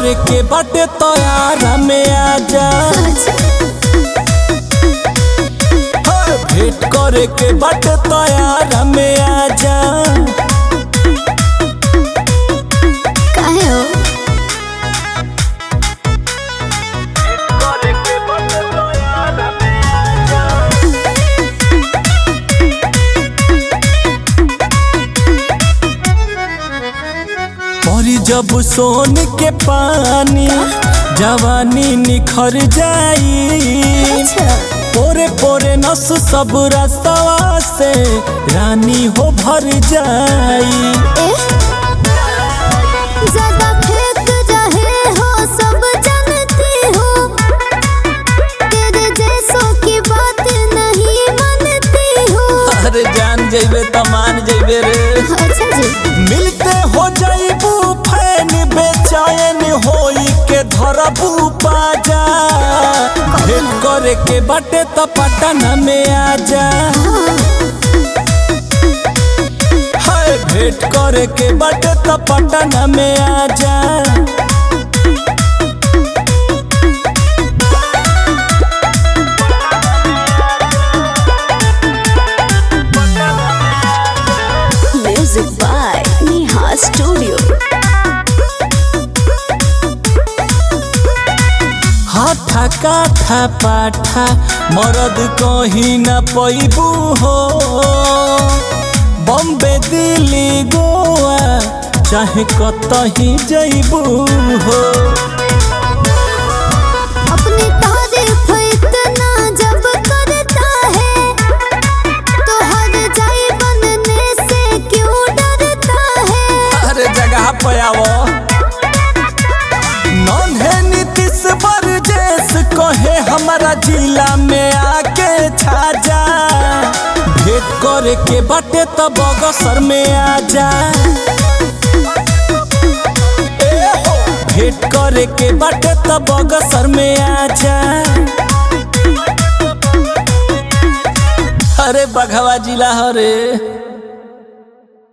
करे के बाटे तोयारा में आजा हाँ, भेंट करे के बाटे तोयारा में आजा काहे हो परी जब सोन के पानी जवानी निखर जाई अच्छा पोरे पोरे नस सब रस्तवा से रानी हो भर जाई ए ज्यादा फेंक रहे हो सब जानती हो तेरे जैसों की बात नहीं मानती हो अरे जान जइबे त मान जइबे रे अच्छा जी मिलते हो जाइबू फैन बेचैन होई के धरबू पाजा भेंट करे के बाटे त पटन में आजा हाय भेंट करे के बाटे त पटन में आजा म्यूजिक बाय नेहा स्टूडियो हाथा काठा पाठा मरद कहीं न पैबू हो बम्बे दिल्ली गोवा चाहे कतही जइबू हो अपनी तारीफ इतना जब करता है तो हर जाए बनने से क्यों डरता है हर जगह पे आवो नन्हे नीतीश बरजेश कहे हमारा जिला में आके छाजा भेंट करे के बाटे त बगसर में आजा ए हो, भेंट करे के बाटे त बगसर में आजा अरे बघवा जिला हरे